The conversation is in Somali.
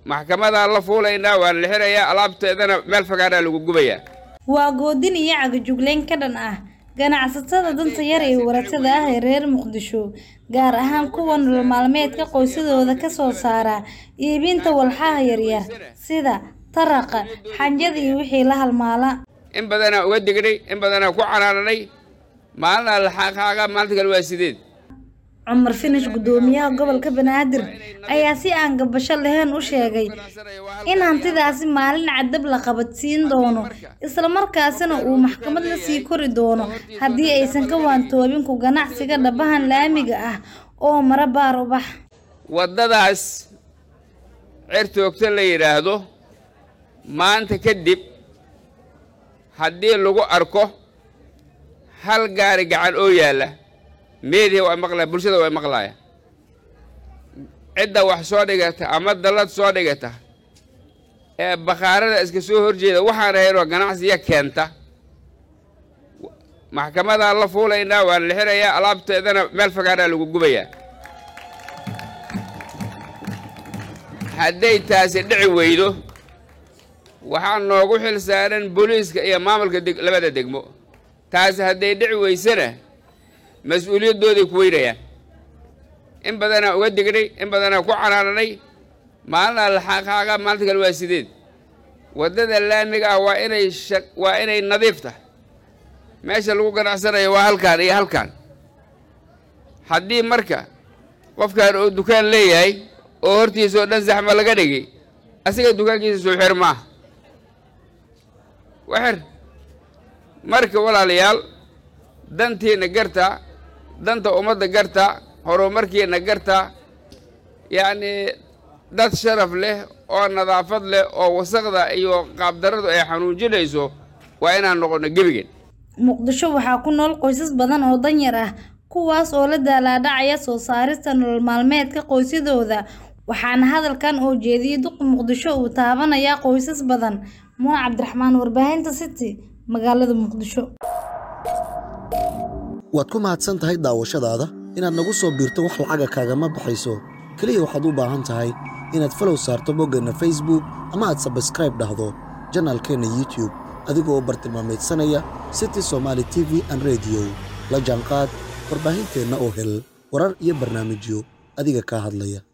maxkamadaan la fuulaynaa waan la xirayaa alaabteedana meel fagaaraa lagu gubayaa waa goodin iyo cagajugleyn ka dhan ah ganacsatada danta yar ee waratada ah ee reer muqdisho gaar ahaan kuwa nolol maalmeedka qoysadooda ka soo saara iibinta walxaha yaryar sida taraqa xanjada iyo wixii la halmaala in badanaa uga dignay in badanaa ku canaananay maalinaa laxaaqaaga maalinta kale waa sideed cumar finish guddoomiyaha gobolka banaadir ayaa si aan gabasho lahayn u sheegay in hantidaasi maalin cadab la qabadsiin doono islamarkaasina uu maxkamad la sii kori doono haddii aysan ka waantoobin ku ganacsiga dhabahan laamiga ah oo mara baar ubax waddadaas certoogta la yidhaahdo maanta kadib haddii lagu arko hal gaari gacan oo yaalla meediya waa maqlaya bulshada waa maqlaya cidda wax soo dhigata ama dallad soo dhigata ee bakhaarada iska soo horjeeda waxaan ahaynoo ganacsiya keenta maxkamadaan la fuulaynaa waan la xirayaa alaabteedana meel fagaaraa lagu gubayaa hadday taasi dhici weydo waxaa noogu xil saaran booliiska iyo maamulka labada degmo taasi hadday dhici weysana mas-uuliyaddooday ku weynayaan in badanaa uga dignay in badanaa ku canaananay maalinaa laxaaqaaga maalinta kale waa sideed waddada laamiga ah waa inay waa inay nadiif tahay meesha lagu ganacsanayo waa halkaan iyo halkaan haddii marka qofkaan oo dukaan leeyahay oo hortiisa oo dhan saxma laga dhigay asiga dukaankiisa soo xir maaha waxir marka walaalayaal dantiina gartaa danta ummadda gartaa horumarkiina gartaa yacnii dad sharaf leh oo nadaafad leh oo wasaqda iyo qaabdaradu ay xanuujinayso waa inaan noqono gebigeen muqdisho waxaa ku nool qoysas badan oo danyar ah kuwaas oo la daalaadhacaya soo saarista nolol maalmeedka qoysadooda waxaana hadalkan oo jeediyey duqa muqdisho uu taabanayaa qoysas badan muun cabdiraxmaan warbaahinta city magaalada muqdisho waad ku mahadsan tahay daawashadaada inaad nagu soo biirto wax lacaga kaagama baxayso keliya waxaad u baahan tahay inaad falow saarto boggeenna facebook ama aad sabskraib dhahdo janaalkeenna youtube adigoo bartilmaamaydsanaya city somaali t v an rediyo la jaanqaad warbaahinteenna oo hel warar iyo barnaamijyo adiga kaa hadlaya